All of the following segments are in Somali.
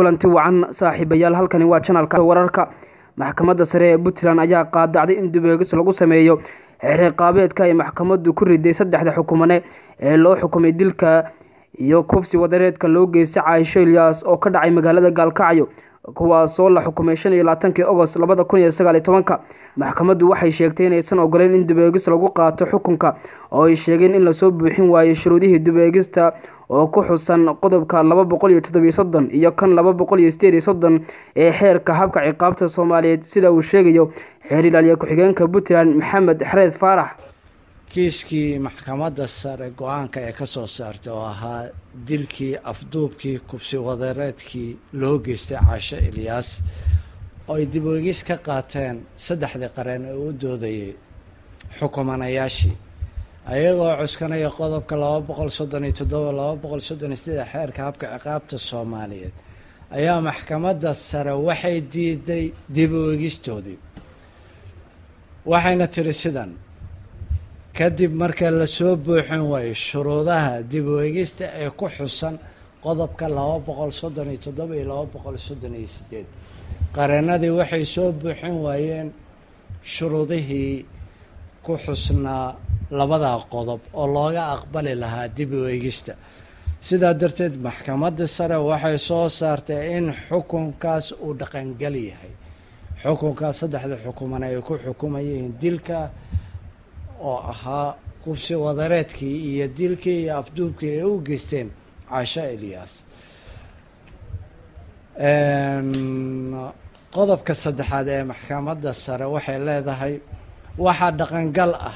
kulanti wacan saaxiibayaal halkani waa janalka wararka maxkamadda sare ee puntland ayaa qaadacday in dubeegis lagu sameeyo xeerqaabeedka ay maxkamaddu ku riday saddexda xukumane ee loo xukumay dilka iyo kufsi wadareedka loo geystay caaisho ilyaas oo ka dhacay magaalada gaalkacyo kuwaasoo la xukumay shan iyo labaatankii ogost labada kun iyo sagaaliyo tobanka maxkamaddu waxay sheegtay inaysan ogoleyn in dubeegis lagu qaato xukunka oo ay sheegeen in lasoo buuxin waayo shuruudihii dubeegista oo ku xusan qodobka laba boqol iyo toddobiyo soddon iyo kan laba boqol iyo sideed iyo soddon ee xeerka habka ciqaabta soomaaliyeed sida uu sheegayo xeer ilaaliye ku-xigeenka puntland maxamed xareed faarax kiiskii maxkamadda sare go-aanka ee ka soo saartay oo ahaa dilkii afduubkii kufsi wadareedkii loo geystay caasho ilyaas oo ay dib weegis ka qaateen saddexdii qareen ee u doodayay xukumanayaashii ayagoo cuskanaya qodobka laba boqol soddon iyo toddoba laba boqol soddon iyo sideed xeerka habka ciqaabta soomaaliyeed ayaa maxkamadda sare waxay diiday dib weegistoodii waxayna tiri sidan kadib marka lasoo buuxin waayo shuruudaha dib weegista ee ku xusan qodobka laba boqol soddon iyo toddoba iyo laba boqol soddon iyo sideed qareenadii waxay soo buuxin waayeen shuruudihii ku xusnaa labadaa qodob oo looga aqbali lahaa dib weegista sidaa darteed maxkamadda sare waxay soo saartay in xukunkaas uu dhaqangal yahay xukunkaas saddexda xukuman ay ku xukumayeen dilka oo ahaa kufsi wadareedkii iyo dilkii iyo afduubkii ay u geysteen caasho ilyaas qodobka saddexaad ee maxkamadda sare waxay leedahay waxaa dhaqangal ah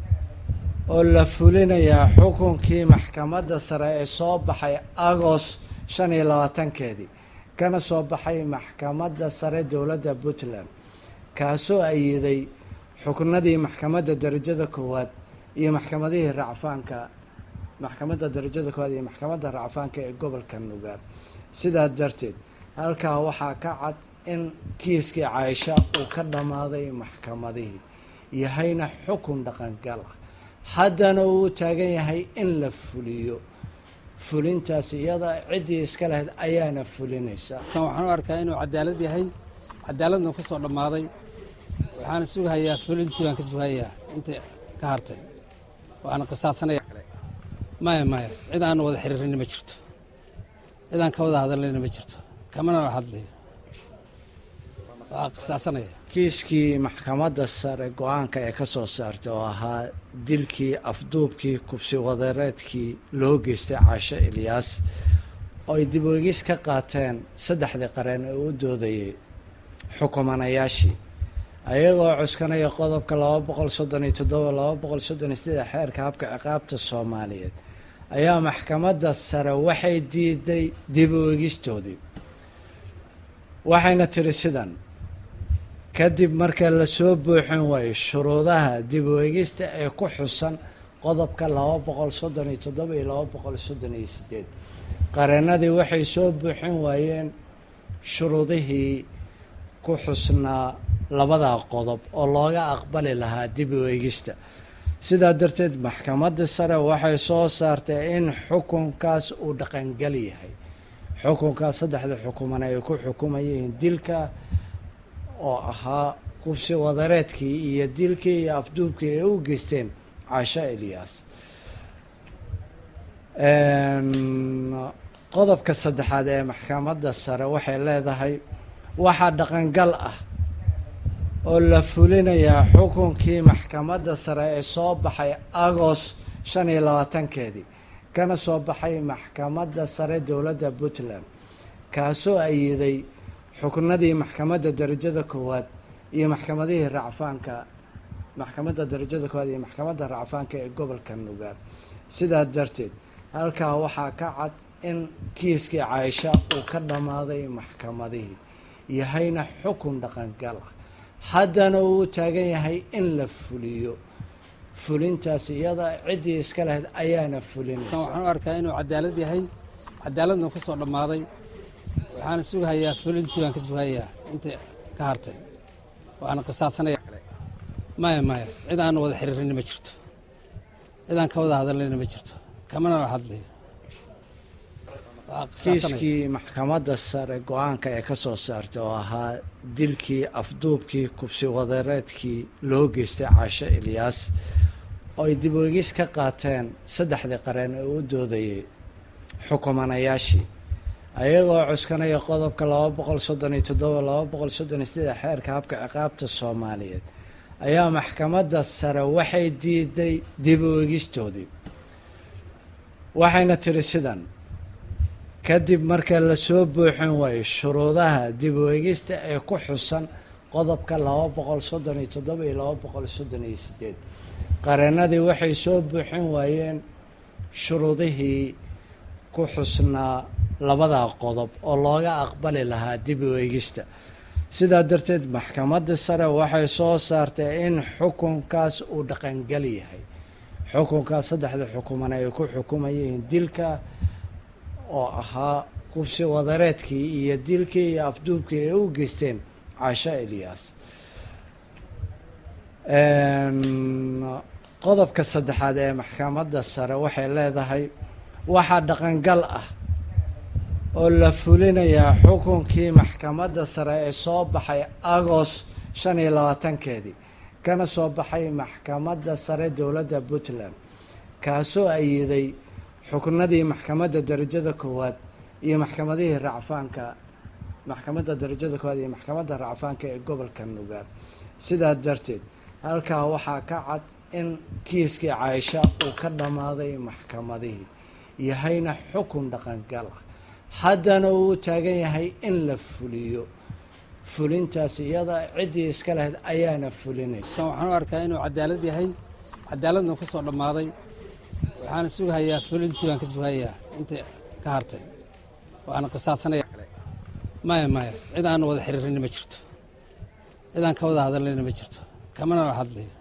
oo la fulinayaa xukunkii maxkamadda sare ee soo baxay agost shan iyo labaatankeedii kana soo baxay maxkamadda sare dowladda puntland kaasoo ayiday xuknadii maxkamadda darajada koowaad iyo maxkamadihii racfaanka maxkamadda darajada koowaad iyo maxkamadda racfaanka ee gobolka nugaar sidaa darteed halkaa waxaa ka cad in kiiskii caaisha uu ka dhammaaday maxkamadihii yahayna xukun dhaqangal ah haddana uu taagan yahay in la fuliyo fulintaas iyada ciddii iska lahayd ayaana fulinaysa waxaan u arkaa inuu cadaalad yahay cadaaladna ku soo dhammaaday waxaana sugahayaa fulintii baan ka sugahayaa inta ka hartay waxaana qisaasanaya maya maya cid aan wada xiriirina ma jirto cid aan ka wada hadalnayna ma jirto kamana la hadlayo waa qisaasanaya kiiskii maxkamadda sare go-aanka ee ka soo saartay oo ahaa dilkii afduubkii kufsi wadareedkii loo geystay caasho ilyaas oo ay dib weegis ka qaateen saddexdii qareen ee u doodayay xukumanayaashii ayagoo cuskanaya qodobka laba boqol soddon iyo toddoba laba boqol soddon iyo sideed xeerka habka ciqaabta soomaaliyeed ayaa maxkamadda sare waxay diiday dib weegistoodii waxayna tiri sidan kadib marka lasoo buuxin waayo shuruudaha dib weegista ee ku xusan qodobka laba boqol soddon iyo toddoba iyo laba boqol soddon iyo sideed qareenadii waxay soo buuxin waayeen shuruudihii ku xusnaa labadaa qodob oo looga aqbali lahaa dib weegista sidaa darteed maxkamadda sare waxay soo saartay in xukunkaas uu dhaqangal yahay xukunkaas saddexda xukuman ay ku xukumayeen dilka oo ahaa kufsi wadareedkii iyo dilkii iyo afduubkii ay u geysteen caasho ilyaas qodobka saddexaad ee maxkamadda sare waxay leedahay waxaa dhaqangal ah oo la fulinayaa xukunkii maxkamadda sare ee soo baxay agost shan iyo labaatankeedii kana soo baxay maxkamadda sare dowladda puntland kaasoo ayiday xuknadii maxkamadda darajada koowaad iyo maxkamadihii racfaanka maxkamadda darajada koowaad iyo maxkamadda racfaanka ee gobolka nugaar sidaa darteed halkaa waxaa ka cad in kiiskii caaisha uu ka dhammaaday maxkamadihii yahayna xukun dhaqangal ah haddana uu taagan yahay in la fuliyo fulintaas iyada ciddii iska lahayd ayaana fulinaysa waxaan u arkaa inuu cadaalad yahay cadaaladna ku soo dhammaaday waxaana sugahayaa fulintii baan ka sugahayaa inta ka hartay waxaana qisaasanaya maya maya cid aan wada xiriirina ma jirto cid aan ka wada hadalnayna ma jirto kamana la hadlayo waa qisaasanaya kiiskii maxkamadda sare go-aanka ee ka soo saartay oo ahaa dilkii afduubkii kubsi wadareedkii loo geystay caasho ilyaas oo ay dib oegis ka qaateen saddexdii qareen ee u doodayay xukumanayaashii ayagoo cuskanaya qodobka laba boqol soddon iyo toddoba laba boqol soddon iyo siddeed xeerka habka ciqaabta soomaaliyeed ayaa maxkamadda sare waxay diiday dib u egistoodii waxayna tiri sidan kadib marka lasoo buuxin waayo shuruudaha dib u egista ee ku xusan qodobka laba boqol soddon iyo toddoba iyo laba boqol soddon iyo sideed qareenadii waxay soo buuxin waayeen shuruudihii ku xusnaa labadaa qodob oo looga aqbali lahaa dib u eegista sidaa darteed maxkamadda sare waxay soo saartay in xukunkaas uu dhaqangal yahay xukunkaas saddexda xukuman ay ku xukumayeen dilka oo ahaa qubsi wadareedkii iyo dilkii iyo afduubkii ay u geysteen caasho ilyaas qodobka saddexaad ee maxkamadda sare waxay leedahay waxaa dhaqangal ah oo la fulinayaa xukunkii maxkamadda sare ee soo baxay agost shan iyo labaatankeedii kana soo baxay maxkamadda sare dowladda puntland kaasoo ayiday xuknadii maxkamadda darajada koowaad iyo maxkamadihii racfaanka maxkamadda darajada koowaad iyo maxkamadda racfaanka ee gobolka nugaal sidaa darteed halkaa waxaa ka cad in kiiskii caaisha uu ka dhammaaday maxkamadihii yahayna xukun dhaqangal ah haddana uu taagan yahay in la fuliyo fulintaas iyada ciddii iska lahayd ayaana fulinaysa kan waxaan u arkaa inuu cadaalad yahay cadaaladna ku soo dhammaaday waxaana sugahayaa fulintii baan ka sugahayaa intii ka hartay waana qisaasanaya maya maya cid aan wada xiriirinna ma jirto cid aan ka wada hadallayna ma jirto kamana la hadlayo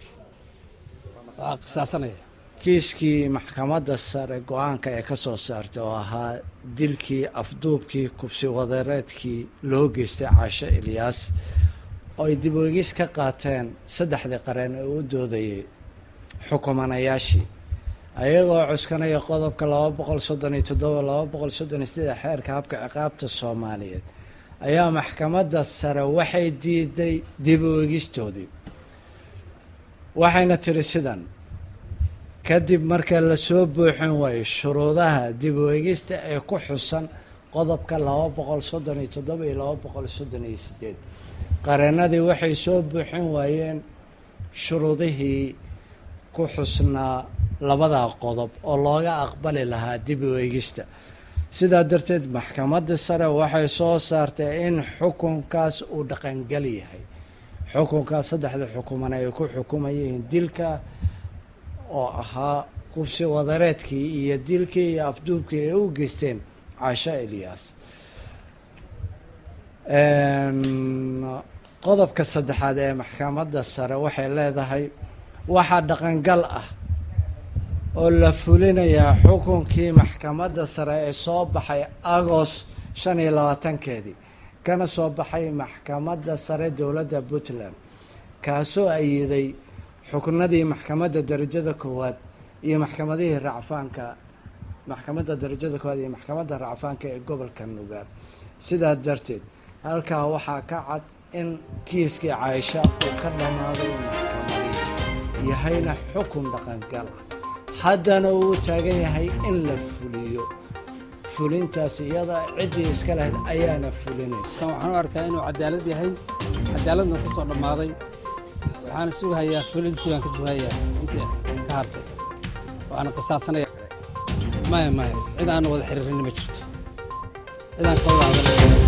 waa qisaasanaya kiiskii maxkamadda sare go-aanka ee ka soo saartay oo ahaa dilkii afduubkii kubsi wadareedkii loo geystay caasho ilyaas oo ay dib oegis ka qaateen saddexdii qareen ee u doodayay xukumanayaashii ayagoo cuskanaya qodobka laba boqol soddon iyo toddoba laba boqol soddon iyo siddeed xeerka habka ciqaabta soomaaliyeed ayaa maxkamadda sare waxay diiday dib u egistoodii waxayna tiri sidan kadib marka lasoo buuxin waayo shuruudaha dib u egista ee ku xusan qodobka laba boqol soddon iyo toddoba iyo laba boqol soddon iyo sideed qareenadii waxay soo buuxin waayeen shuruudihii ku xusnaa labadaa qodob oo looga aqbali lahaa dib u eegista sidaa darteed maxkamadda sare waxay soo saartay in xukunkaas uu dhaqangal yahay xukunkaas saddexda xukuman ay ku xukumayeen dilka oo ahaa qubsi wadareedkii iyo dilkii iyo afduubkii ay u geysteen caasho ilyaas qodobka saddexaad ee maxkamadda sare waxay leedahay waxaa dhaqangal ah oo la fulinayaa xukunkii maxkamadda sare ee soo baxay agost shan iyo labaatankeedii kana soo baxay maxkamadda sare dowladda puntland kaasoo ayiday xuknadii maxkamadda darajada koowaad iyo maxkamadihii racfaanka maxkamadda darajada koowaad iyo maxkamadda racfaanka ee gobolka nugaal sidaa darteed halkaa waxaa ka cad in kiiskii caaisha uu ka dhammaaday maxkamadihii yahayna xukun dhaqangal ah haddana uu taagan yahay in la fuliyo fulintaas iyada ciddii iska lahayd ayaana fulinaysa kan waxaan u arkaa inuu cadaalad yahay cadaaladna ku soo dhammaaday waxaana sugahayaa fulintii baan ka sugahayaa intii ka hartay waana qisaasanaya maya maya cid aan wada xiriirinna ma jirto cid aan ka wada hadallayna ma jirto